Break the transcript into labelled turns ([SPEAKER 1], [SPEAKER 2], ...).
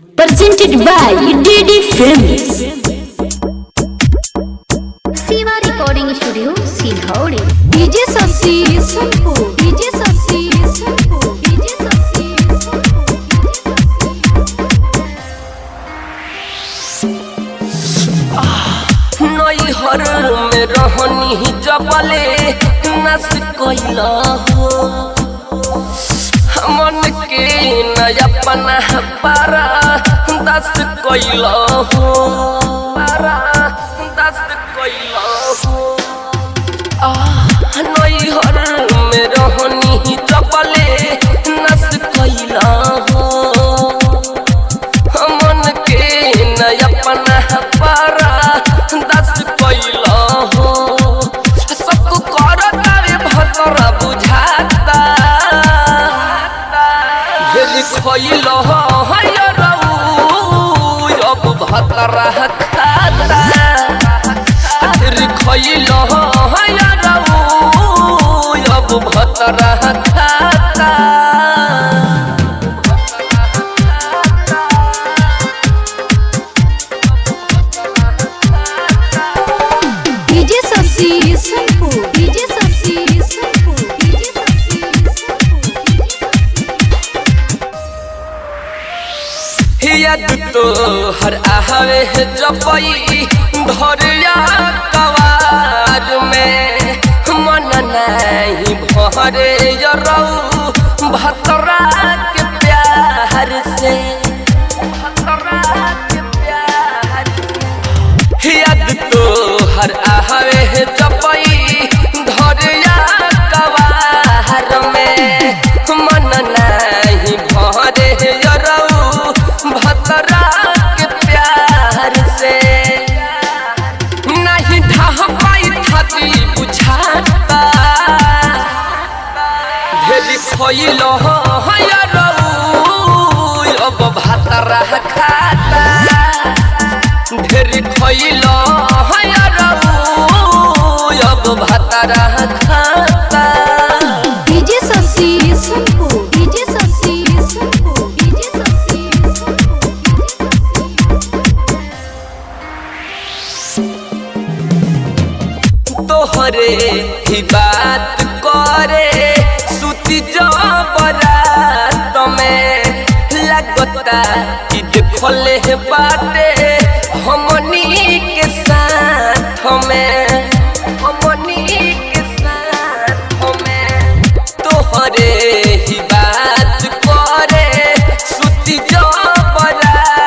[SPEAKER 1] presented by DD Films.
[SPEAKER 2] Siva Recording Studio, Silhauri.
[SPEAKER 1] DJ Sasi Sanpu, DJ Sasi Sanpu, DJ Sasi
[SPEAKER 3] नैहर में रहनी जबले नस कैला हो मन के नया पना पारा दस कैला हो पारा दस कैला हो आह, नैहर में रहनी जबले नस कैला हो मन के नया पना पारा दस कैला हो सबको करता रे भतरा बुझाता भेल खैल है रऊ अब भतरा खाता फिर खैल है रऊ अब भतरा खाता
[SPEAKER 1] DJ Sasi Sanpu, DJ Sasi Sanpu, DJ Sasi
[SPEAKER 3] याद तो हर आवे है जपई धरिया कवार में मन नहीं भरे यरऊ भतरा के प्यार से भतरा के प्यार से याद तो हर आवे है जपई धरिया कवार में मन नहीं भरे यरऊ भतरा के प्यार से नहीं ढह पाई थाती बुझाता भेली खइल यरऊ अब भतरा खाता ढेर खइल अब भतरा खाता
[SPEAKER 1] DJ Sasi Sanpu, DJ Sasi Sanpu, DJ Sasi
[SPEAKER 3] तोहरे ही बात करे सुती जबरात में लगता कि देखले हे बाटे हमनी के साथ में हमनी